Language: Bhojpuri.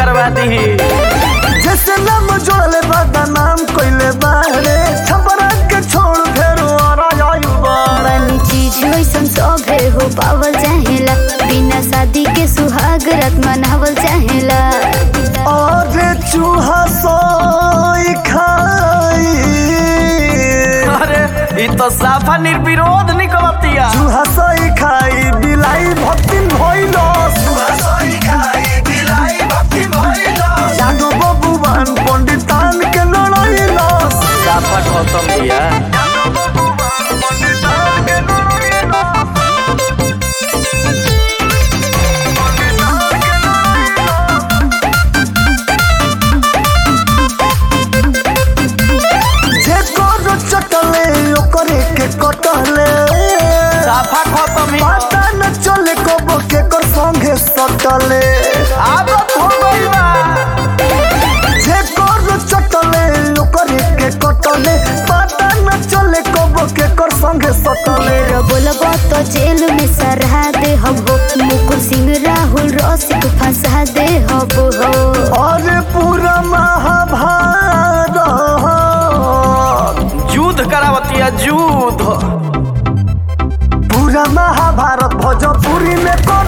करवा दी जैसे नाम जोड़ले बादा नाम कोइले बारे छपरा के छोड़ फेरो आरा जायु बा बनी चीज वैसन सभे हो पावल चाहेला बिना शादी के सुहाग रात मनावल चाहेला और चूहा सोई खाई अरे ई तो साफा निर्विरोध निकलतिया चूहा सोई खाई बिलाई भक्ति भइलो चूहा सोई खाई बिलाई भक्ति भइलो जानो बबुआन पंडितान के लड़ाइलो साफा खत्म दिया पंडितान के लड़ाइलो जे करो चटले ओकरे के कटले साफा खत्म ही पता न चले कब के कर संगे सटले आदत हो गई बा जे करो चटले ओकरे के कटले पता न चले कब के कर संगे सटले ढेर बोलब तो जेल में सरा दे हबो मुकुल सिंह राहुल रसिक फंसा दे हबो हो और पूरा महाभारत युद्ध करावतिया युद्ध पूरा महाभारत भोजपुरी में को